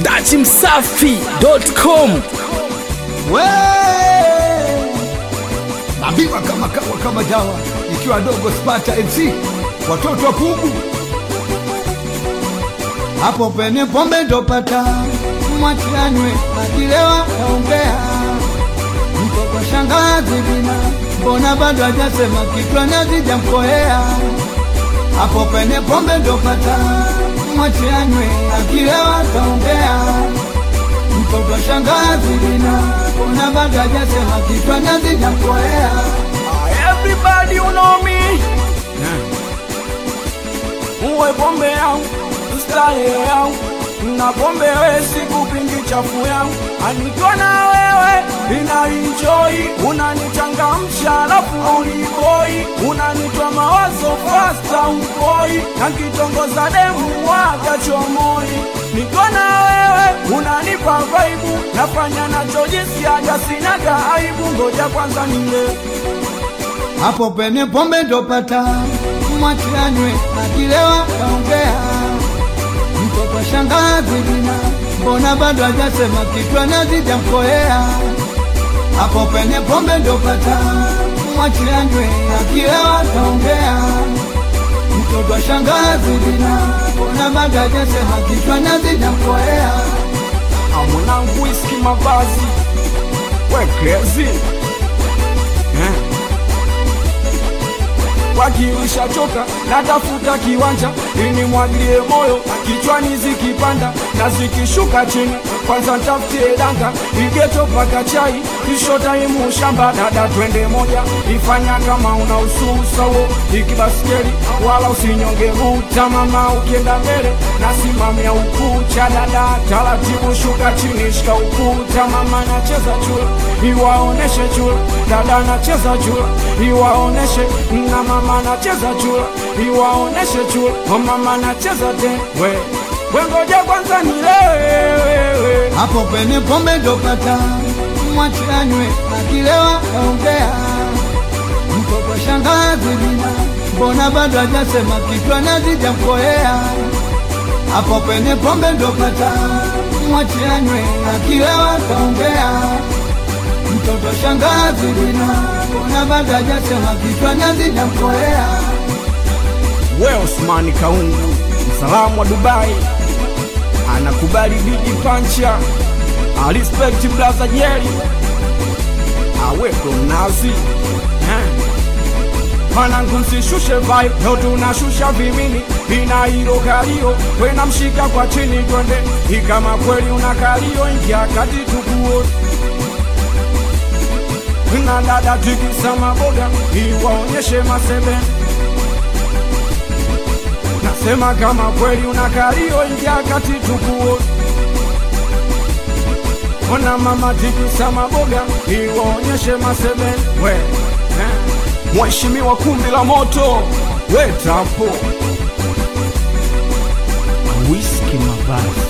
dachimsafi.com We! Naambiwa kama kawa kama dawa, ikiwa dogo Spata MC, watoto wa kugu hapo penye pombe ndopata mwachanywe akilewa kaongea mtoto shangazi bina mbona bado hajasema kitu anazijamkoea hapo penye pombe ndopata mwachanywe akilewa kaongea mtoto shangazi bina mbona bado hajasema kitu anazijamkoea Everybody you know me Uwe pombe yangu Starehe yangu Na pombe we sikupingi chafu yangu Anikiwa na wewe Ina enjoy Unanichangamsha alafu uliboi Unanitoa mawazo fasta ukoi Na kitongoza demu waga chomoi Nikiwa na wewe Unanipa vaibu Nafanya nachojisiaga sinaga aibu Ngoja kwanza nile hapo penye pombe ndopata mwachanywe akilewa kaongea mtoto shangazi bina mbona bado hajasema kitu anazijamkoea hapo penye pombe ndopata mwachanywe akilewa kaongea mtoto shangazi bina mbona bado hajasema kitu anazijamkoea mwanangu iski mavazi we crazy eh. wakiisha choka natafuta kiwanja ili mwagilie moyo kichwani zikipanda na zikishuka chini kwanza ntafutie danga igeto paka chai kisho taimu shamba dada twende moja ifanya kama una ususawo ikibaskeli wala usinyonge buta mama ukienda mbele nasimamia ukucha dada taratibu shuka chini shika ukuta mama nacheza chula iwaoneshe chula dada nacheza chula iwaoneshe na mama nacheza chula iwaoneshe chula o mama nacheza te we wengoja kwanza nilewe hapo penye pombe ndopata mwachanywe akilewa kaongea mtoto shangazi bina mbona bado hajasema kitu anazijamkoea hapo penye pombe ndopata mwachanywe akilewa kaongea mtoto shangazi bina mbona bado hajasema kitu anazijamkoea we Osmani Kaungu msalamu wa Dubai anakubali bigi pancha alispekti blaza jeri aweko mnazi eh. Mwanangu msishushe vibe, leo tunashusha vimini, ina hilo kalio, wena mshika kwa chini twende, ikama kweli una kalio, ingia kati tukuone na dada tikisa maboga, iwaonyeshe masebe Nasema kama kweli una kalio, ingia kati tukuone Ona mama tikisa maboga, iwaonyeshe masebe we eh. Mheshimiwa kumbi la moto we tapo whisky mavazi